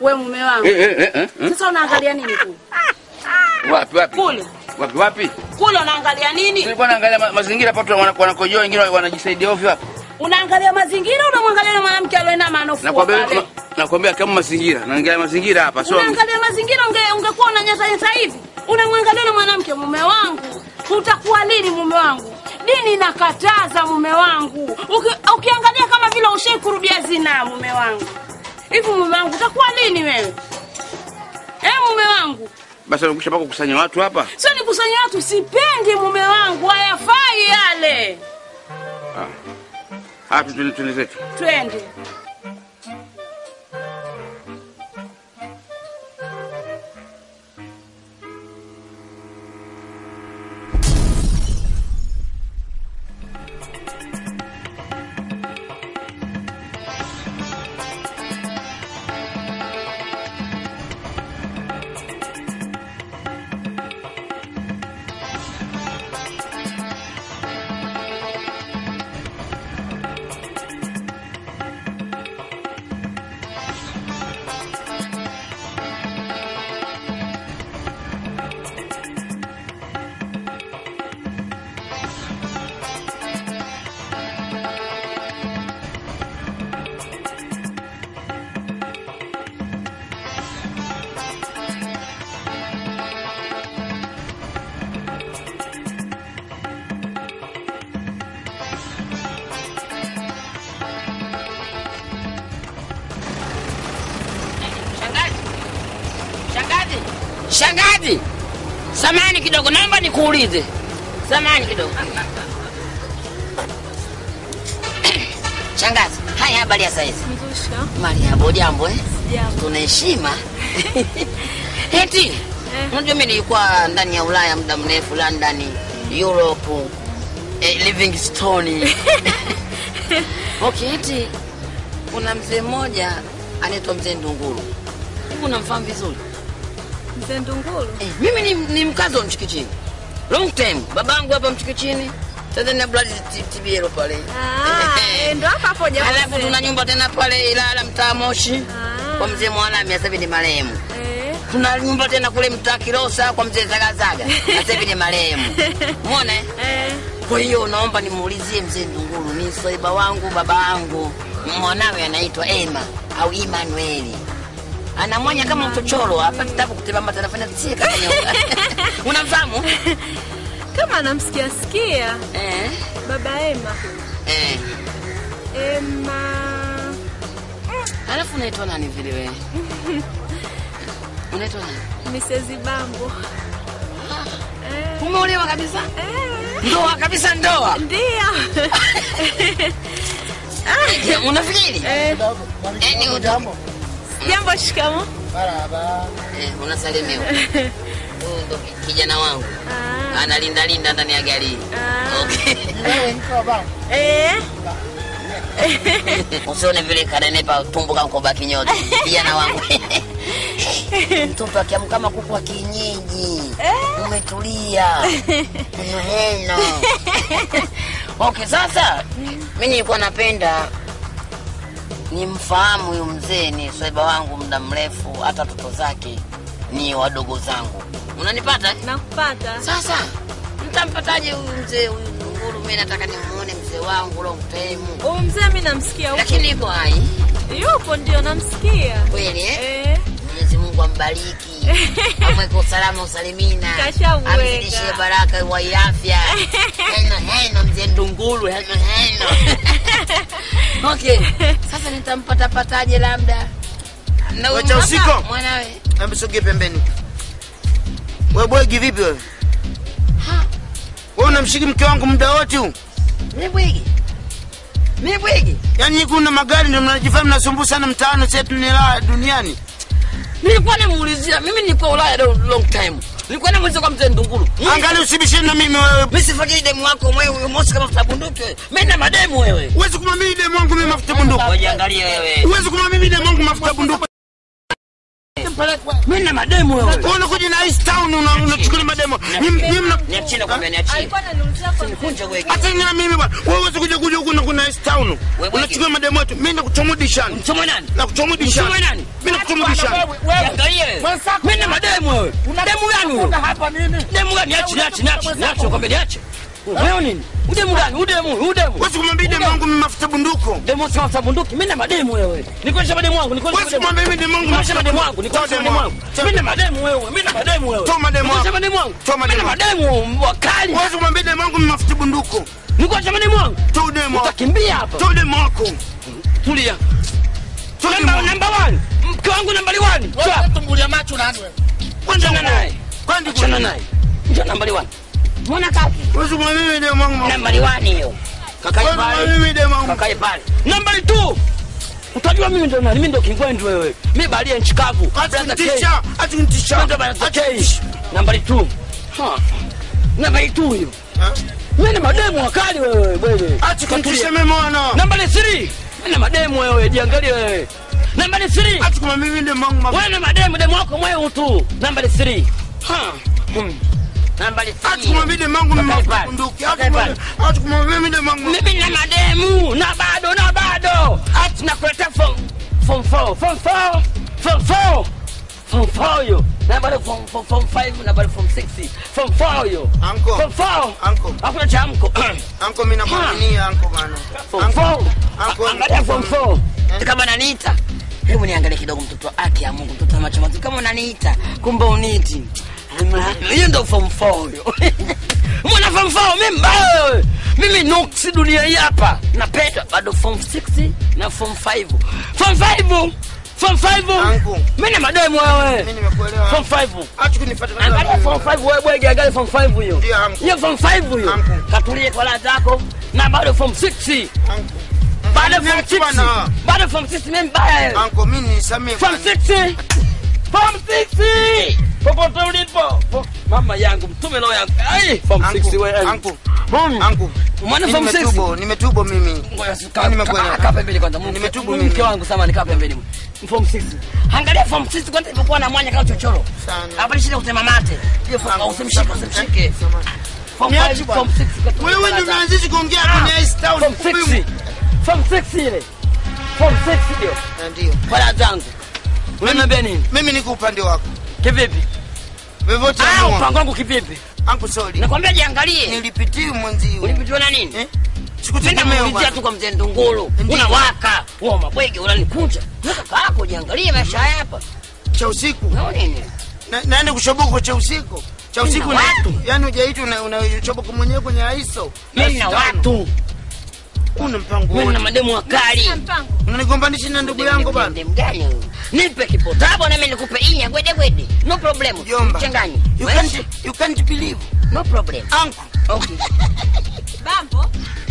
We mume wangu. Eh, eh, eh, eh, eh. Sasa unaangalia nini kule? Wapi wapi? Kule. Wapi wapi? Kule unaangalia nini? Nilikuwa naangalia ma- mazingira pato wana- wanakojoa wengine wanajisaidia ovyo hapa. Unaangalia mazingira unamwangalia yule mwanamke alioinama anofua Nakwambia pale. nakwambia kama mazingira, naangalia mazingira hapa sio. Unaangalia mazingira unge ungekuwa unanyatanyata hivi. Unamwangalia yule mwanamke mume wangu. Utakuwa lini mume wangu? Dini inakataza mume wangu. Uki, ukiangalia kama vile ushai kurudia zina mume wangu. Hivi mume wangu utakuwa lini wewe? Eh mume wangu. Basi ukisha paka kukusanya watu hapa. Sio nikusanya watu sipendi mume wangu hayafai yale. Hapa tuende tuende zetu. Twende. Shangazi, shangazi, shangazi, samani kidogo, naomba nikuulize. Samani kidogo. Shangazi, haya habari ya saizi? Mariabo, jambo eh? Tuna heshima. Eti, unajua mimi nilikuwa ndani ya Ulaya muda mrefu, London, Europe, eh, Livingstone. okay, eti kuna mzee mmoja anaitwa mzee Ndunguru. Hivi unamfahamu vizuri? Mzee Ndunguru? Eh, mimi ni, ni mkazi wa Mchikichini. Long time. Babangu hapa Mchikichini. Tanzania Blood T- TBL pale. Ah, eh, ndo hapa hapo jamaa. Alafu tuna nyumba tena pale Ilala mtaa Moshi. Kwa mzee Mwalami sasa hivi ni marehemu. Eh. Tuna nyumba tena kule mtaa Kilosa kwa mzee Zagazaga. Sasa hivi ni marehemu. Umeona? eh? Eh. Kwa hiyo naomba nimuulizie mzee Ndunguru, ni swaiba wangu baba yangu, mwanawe anaitwa Emma au Emmanueli. Anamwanya kama mchochoro hapa kitabu kutembea anafanya tsie kama nyoka. Unamfahamu? Kama anamsikia sikia. Eh. Baba Ema. Eh. Ema. Alafu unaitwa nani vile wewe? Unaitwa nani? Mrs. Bambo. Eh. Umeolewa kabisa? Eh. Ndoa kabisa ndoa. Ndio. Je, Unafikiri? Eh. Eh, ni utambo. Jambo, shikamo. Eh, unasalimiwa. Huyu ndo ki- kijana wangu. Ah. Analinda linda ndani ya gari. Ah. Okay. Eh. Usione vile kanenepa tumbo kama koba kinyoto. Kijana wangu. Mtoto akiamka kama kuku wa kienyeji. Umetulia. Heno. Okay, sasa mimi nilikuwa napenda nimfahamu huyu mzee, ni swaiba wangu muda mrefu, hata watoto zake ni wadogo zangu. Unanipata? eh? Nakupata. Sasa mtampataje huyu mzee huyu Ndunguru? Mimi nataka nimuone mzee wangu long time, Huyu mzee mimi namsikia huko. lakini yuko hai Yupo ndio namsikia. kweli eh? Eh. Mwenyezi Mungu ambariki, amweke usalama usalimina, Kashamweka. amzidishie baraka wa afya. Heno heno, mzee Ndunguru, heno heno. Okay, sasa nitampatapataje labda na huyu Wacha mwaka- usiko. mwanawe Hebu sogea pembeni. Wewe bwegi vipi wewe? Wewe unamshiki mke wangu muda wote huu? Mimi bwigi. Mimi bwigi. Yaani nyinyi kuna magari ndio mnajifanya mnasumbua sana mtaani sasa tunela duniani. Nilikuwa namuulizia, mimi nilikuwa Ulaya long, long time. Nilikuwa namuulizia kwa mzee Ndunguru. Angalia usibishane na mimi wewe. Mimi sifikiri demu wako mwewe mosi kama mafuta bunduki wewe. Mimi na mademu wewe. Huwezi kumwamini demu wangu mimi mafuta bunduki. Wajiangalie wewe. Huwezi kumwamini demu wangu mafuta bunduki. Mimi na mademu wewe. Wewe unakuja na East Town una- unachukulia mademo. Nyinyi nyinyi mna Niachie nakwambia niachie. Alikuwa ananiulizia kwa Kunja wewe. hata nyinyi na mimi bwana. Wewe huwezi kuja kuja huku na kuna East Town. Wewe Unachukulia mademo yetu. Mimi nakuchomudishana. Mchomo nani? Nakuchomudishana. Mchomo nani? Mimi nakuchomudishana. wewe. Demu gani huyo? Demu gani? Niache, niache, niache, niache, kwambia niache. Wewe nini? Udemu gani? Udemu, udemu. Wewe kumwambia demu wangu mimi mafuta bunduko. Demu sio mafuta bunduki. Mimi na mademu wewe. Nikuonyesha mademu wangu, nikuonyesha Wewe kumwambia mimi demu wangu Nikuonyesha mafuta mademu wangu, nikuonyesha Toa mademu demu wangu. wangu. Mimi na mademu wewe, mimi na mademu wewe. Toa mademu Nikuonyesha wangu. mademu wangu. Toa Mimi na mademu mademu wakali. Wewe kumwambia demu wangu mimi mafuta bunduko. Nikuonyesha mademu wangu. Toa demu wako. Utakimbia hapa. Toa demu wako. Tulia. Toa demu Namba wako. namba 1. Mke wangu nambari 1. Sawa. Tumbulia macho nani wewe? Achana naye. Kwani Achana naye. Njoo nambari 1. Mbona kaki? Wewe kumwambia mimi demu wangu mafuta. Nambari 1 hiyo. Kakae Wewe kumwambia pale. mimi demu wangu. Kakae pale. Nambari 2. Utajua mimi ndo nani? Mimi ndo kingwendu wewe. Mimi balia nchi kavu. Acha Brother K. kunitisha. Acha kunitisha. Ndo bana Acha K. kunitisha. Nambari 2. Ha. Nambari 2 hiyo. Ha? Mimi na mademu wakali wewe wewe. Acha kunitisha mimi mwana. Nambari 3. Mimi na mademu wewe, jiangalie wewe. Nambari 3. Acha kumwambia mimi demu wangu mafuta. Wewe na mademu demu wako mwewe tu. Nambari 3. Ha. Hmm. Nambari 3. Acha kumwambia demu wangu mimi Kakae mafuta pale. bunduki. Acha Kakae pale. kumwambia- acha kumwambia mimi demu wangu mafuta. mimi na mademu na bado na bado ati nakuleta form form 4 form 4 form 4 form 4 yo na bado form form form 5 na bado form 6 form 4 yo Uncle. form 4 Uncle. hakuna cha amko Anko mimi namwaminia anko bana. form Anko. 4 Uncle. angalia form 4 kama unaniita hebu niangalie kidogo mtoto wa haki ya Mungu mtoto wa macho mazuri kama unaniita kumbe uniti hiyo ndo form 4 yo mwana form 4 mimi mbaya wewe mimi nuksi dunia hii hapa napenda bado form 6 na form 5 form 5 form 5 Uncle. mimi na mademu wewe Mimi nimekuelewa. form 5 Acha kunifuata. angalia form 5 wewe bwege angalia form 5 hiyo Ndio, uncle. hiyo form 5 hiyo Uncle. katulie kwa la zako na bado form 6 Anko. bado form Niache 6 bwana. bado form 6 mimi mbaya wewe Anko mimi nisamee. Form bwana. 6 Form 6 popote ulipo Po- mama yangu mtume roho yangu ai form 6 wewe Anko. Mom. Anko. Umeona Mimi form 6 nimetubo, nimetubo mimi. Ngoja si- Mimi kaa- nimekuelewa. kaa- kaa pembeni kwanza Mungu- Nimetubu Mungu mimi. mke wangu sama nikaa pembeni form 6 angalia form 6 kwanza ilipokuwa na mwanya kama chochoro Sana. hapa ni shida kutema mate hiyo form usimshike usimshike form Niache 5 bwana. form 6 katulia Wewe kwa ndio la unaanzisha kuongea Ah. kwenye Ice Town. form 6 form 6 ile form 6 ndio Na Ndio. kwa la zangu unaniambia nini Mimi niko upande wako. kivipi Vyovyote ah amua. mpango wangu kivipi Anko sorry. nakwambia jiangalie Nilipitia mwenzio. ulipitiwa na nini Eh? mimi Sikutegemea namuulizia bwana. tu kwa mzee Ndunguru Ndiyo. unawaka wa mabwege unanikunja na kaka yako jiangalie maisha haya hapa Cha usiku. unaona nini Na- Naenda kushoboka cha usiku. Cha usiku Mimi na na watu. Yaani hujaitwa na unachoboka mwenyewe kwenye ISO. mimi na watu Una mpango mimi na wote. mademu wakali mpango Unanigombanisha na ndugu yangu bana. Ndem gani huyu? nipe kipotabo na mimi nikupe inya gwede gwede no problem Mjomba. mchanganye You Wewe can't you can't believe. no problem Anko. okay bambo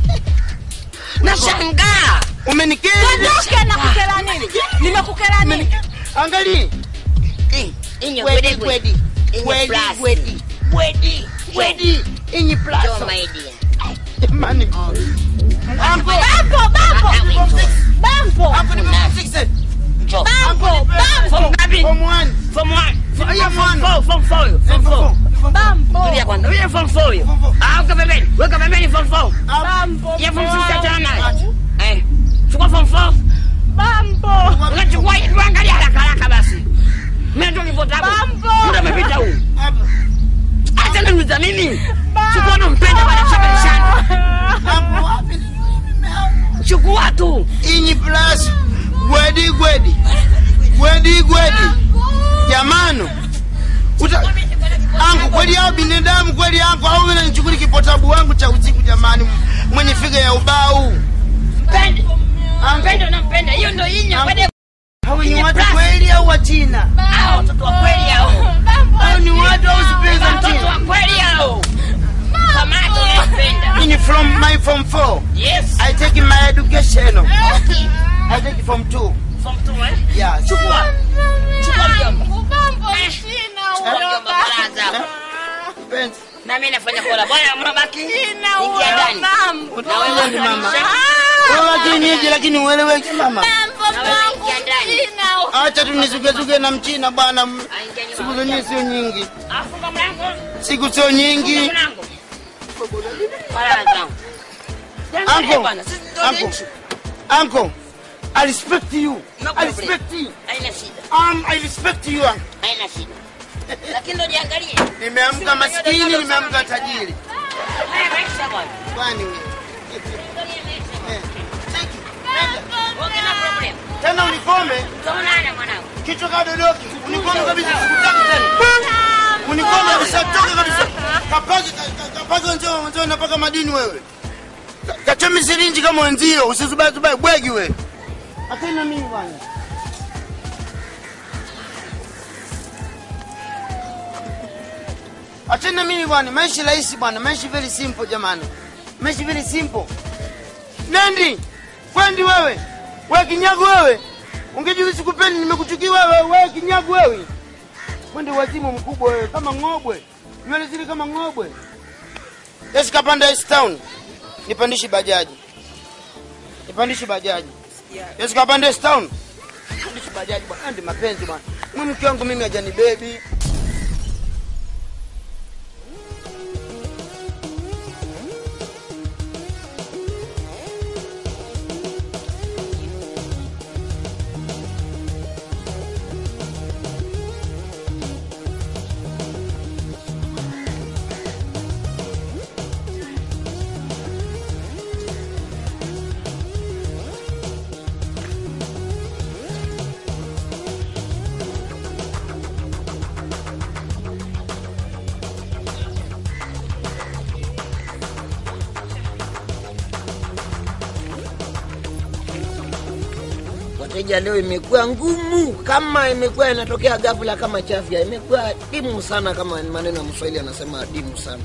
nashangaa Umenikera. Ondoke na kukela nini nimekukela nini Angalia. Eh, inya gwede Wedi gwede wedi. Inya Wedi plus. wedi. Wedi wedi. Inyi Njoo, plus. my dear. Jamani. Anko. bambo bambo bambo Anko ni mama fix Njoo. bambo bambo Form ngapi? Form 1. Form one. Form Aya, form mwana. four, form four, form four. bambo Tulia kwanza. Wewe form four hiyo. Form four. Ah, uka pembeni. Weka pembeni form four. bambo Ya form six achana naye. Eh. Chukua form four. bambo Unachukua hii tuangalie haraka haraka basi. Mimi ndio nilivyota hapo. Bambo. Muda umepita huu. Hapa. Acha niuliza mimi. Chukua unampenda bwana chapelishana. Hapo wapi? Chukua tu. Inyi plus. Wedi wedi. Wedi wedi. Jamani. Uta Angu kweli hao binadamu kweli yangu au mimi nanichukuli kipotabu wangu cha usiku jamani mwenye figa ya ubao. Mpende. Mpende unampenda. Hiyo ndio inya. Kwani Hao ni Inyi watu plus. kweli au wa China? hao watoto wa kweli hao. Hao ni watu au sipenza Watoto China? wa kweli hao. Kamata unampenda. Ini from my form 4. Yes. I take my education. I take from 2. Form two, eh? Yeah. Chukua. Chukua mjomba. bambo sina Chukua mjomba baraza. Penzi. Na mimi nafanya kola. Bwana mnabaki. sina Ingia ndani. bambo Na wewe ni mama. Wewe kienyeji lakini ueleweke mama. bambo Na wewe ingia ndani. sina Acha tu nisugesuge na mchina bwana. Ah, ingia nyuma. Siku zenyewe sio nyingi. Afunga mlango. Siku sio nyingi. Funga mlango. Baraza. Uncle. Bwana, sisi ndio Uncle. nchi. Uncle. I respect you. No I problem. respect you. Haina shida. Um, I respect you. uncle. Haina shida. lakini ndo jiangalie Nimeamka maskini, nimeamka tajiri. haya maisha bwana Kwani wewe? Angalia maisha. Eh, cheki, nenda. Okay, no problem. Tena unikome Tutaonana mwanangu. kichwa kama dodoki. Unikome kabisa, sikutaki tena. Unikome kabisa, toka kabisa. Kapage ka- kapage njoo, njoo napaka madini wewe. Ka- Kachome sirinji kama wenzio, usizubae zubae bwegi wewe. Akina mimi bwana. Achana mimi bwana, maisha rahisi bwana, maisha very simple jamani. Maisha very simple. Nendi, kwendi wewe. Wewe kinyago wewe. Ungejua sikupendi nimekuchukia wewe, wewe kinyago wewe. Kwendi wazimu mkubwa wewe kama ng'obwe. Nywele zile kama ng'obwe. Yes, kapanda East Town. Nipandishe bajaji. Nipandishe bajaji. Yes, kapanda East Town. Nipandishe bajaji bwana, ndi mapenzi bwana. Mimi mke wangu mimi hajani baby. Wateja leo imekuwa ngumu, kama imekuwa inatokea ghafla kama chafya, imekuwa dimu sana, kama maneno ya Mswahili anasema dimu sana.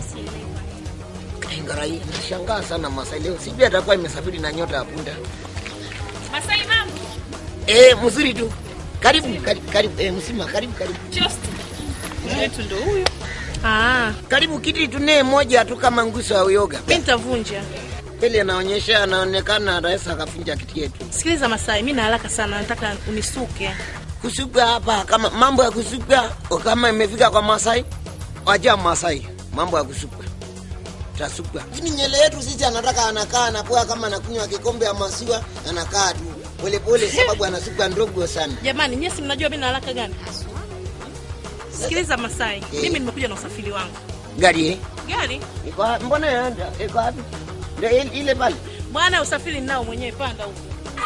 Ngarai, nashangaa sana Masai leo, sijui atakuwa imesafiri na nyota ya punda. Masai mambo. Eh, mzuri tu. Karibu, karibu, karibu. Eh, msima, karibu, karibu. Wetu ndo huyu. Ah, Karibu kiti tunee moja tu kama nguso ya uyoga. Mi nitavunja. Pele anaonyesha anaonekana rais akafunja kiti yetu. Sikiliza Masai, mi na haraka sana, nataka unisuke. Kusuka hapa kama mambo ya kusuka kama imefika kwa Masai, wacha Masai. Mambo ya kusuka. Tasuka. Lakini nyele yetu sisi anataka anakaa anapoa kama anakunywa kikombe ya maziwa anakaa tu pole pole sababu anasuka ndogo sana. Jamani, nyesi mnajua mi na haraka gani? Sikiliza Masai, mimi nimekuja na usafiri wangu. Gari eh? Gari Iko wapi? mbona yaenda? Iko wapi? Ndio ile- ile pale. bwana, usafiri ninao mwenyewe, panda huko.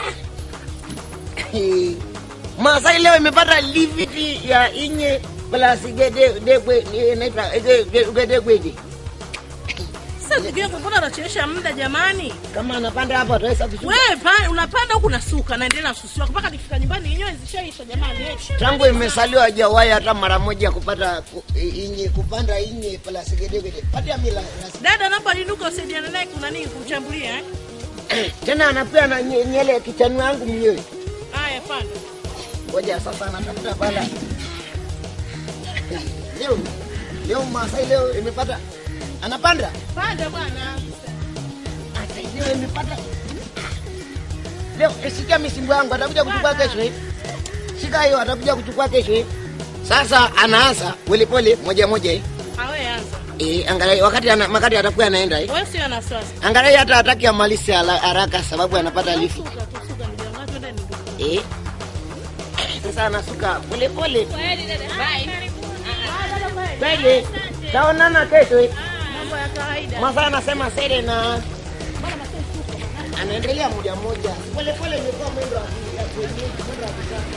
Masai leo imepata lifti ya inye plus gede degwe inaitwa gede gede gwede. Sasa ndugu yangu, mbona unachelewesha muda jamani? Kama anapanda hapa ataweza kushuka. Wewe pa, unapanda huku nasuka, naendelea na susi wako mpaka nikifika nyumbani yenyewe zishaisha jamani. eh. Tangu imesaliwa hajawahi hata mara moja kupata ku- inye kupanda inye plus gede gede. Pata mila. Dada, naomba inuka usaidiane naye, kuna nini kumchambulia eh? Tena anapea na nye- nyele kichani wangu mwenyewe. Haya, panda. Ngoja sasa anatafuta pala. Leo leo Masai leo imepata anapanda. Panda bwana. Ata leo imepata. Leo eh, shika misimbo yangu atakuja kuchukua kesho eh. Shika hiyo atakuja kuchukua kesho eh. Sasa anaanza pole pole moja moja eh. Awe anza. Eh, angalia wakati ana, wakati atakuwa anaenda eh. Wewe sio na wasiwasi. Angalia hata hataki amalize hala- haraka sababu anapata lift. Tusuka, tusuka ndugu yangu. Twende ndugu. Eh. Sasa anasuka pole pole. Kweli. Taonana kesho eh. Mambo ya kawaida. Masa anasema sere na anaendelea moja moja pole pole, imekuwa mwendo wa ya kuenyeji, mwendo wa kisasa.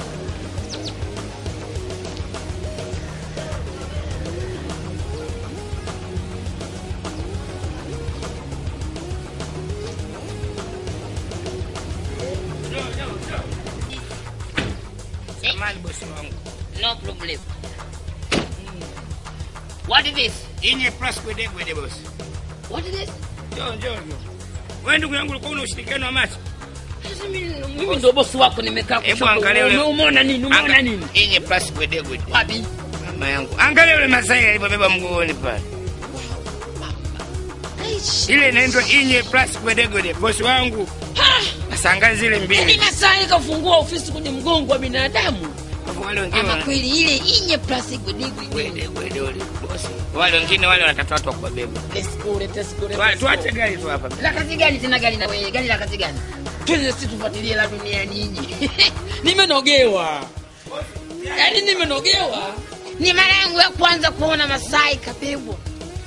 Samahani bosi wangu. No problem. What is this? Inye plus kwede kwede bosi. What is this? Njoo njoo njoo. Wewe ndugu yangu ulikuwa una ushirikiano wa macho. Sasa mimi mimi ndo bosi wako nimekaa Hebu kushoto. angalia ule- Umeona nini? Umeona Anga- nini? Inye plus kwede kwede. Wapi? Mama yangu. Angalia yule Masai alipobeba mgongoni pale. Ile inaitwa inye plus kwede kwede. Bosi wangu. Sasa angalia zile Yaani mbili. Masai kafungua ofisi kwenye mgongo wa binadamu. Wale wengine Ama wana- kweli ile inye plastiki digwi. kwede kwede wale bosi. Wale wengine wale wanatafuta watu wa kuwabeba. Teskure, teskure. Tuwa- Tuache gari tu hapa. La kazi gani tena gari na wewe? Gari la kazi gani? Twende sisi tufuatilie la dunia nyinyi. Nimenogewa. Yaani nimenogewa. Ni mara yangu ya kwanza kuona Masai kabebwa.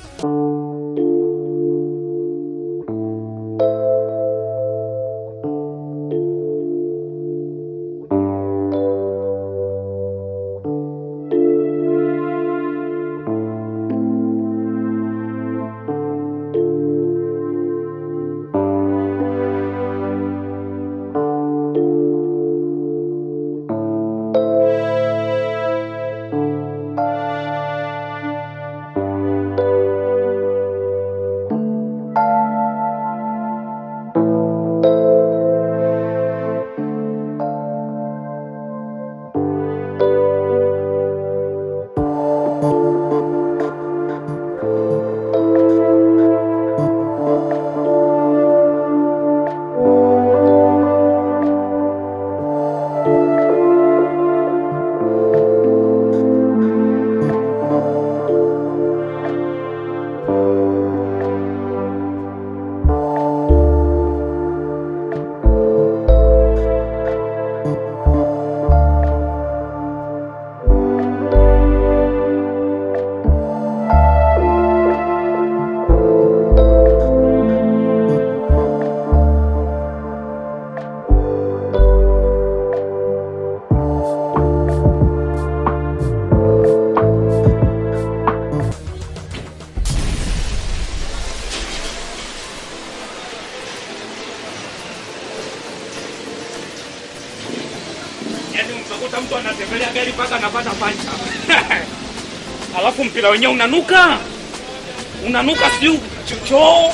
Yaani utakuta mtu anatembelea gari mpaka anapata pancha. Alafu mpira wenyewe unanuka. Unanuka siu choo.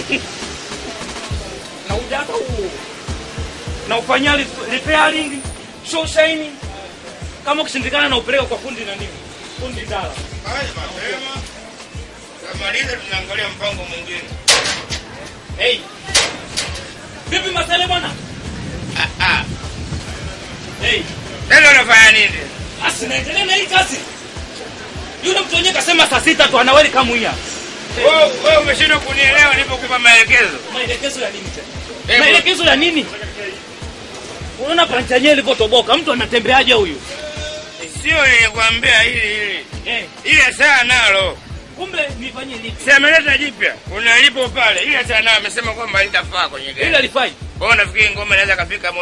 na ujaka huo. Na ufanyia re- repairing, show shine. Kama ukishindikana na upeleka kwa fundi na nini? Fundi dala. Haya mapema. Kamaliza tunaangalia mpango mwingine. Hey. Vipi masale bwana? Ah ah. Hey. Sasa unafanya nini? Asi naendelea na hii kazi. Yule mtu wenyewe kasema saa sita tu ana welcome here. Wewe wewe umeshindwa kunielewa nilipokupa maelekezo. Maelekezo ya nini tena? Hebu- Maelekezo ya nini? Unaona pancha yenyewe ilivyotoboka, mtu anatembeaje huyu? Sio nilikwambia hili hili. Eh, Ile saa nalo. kumbe nifanye lipi? Si ameleta jipya. Kuna lipo pale. Ile saa nalo amesema kwamba litafaa kwenye Ile gari. alifai. Wewe unafikiri ngoma inaweza kafika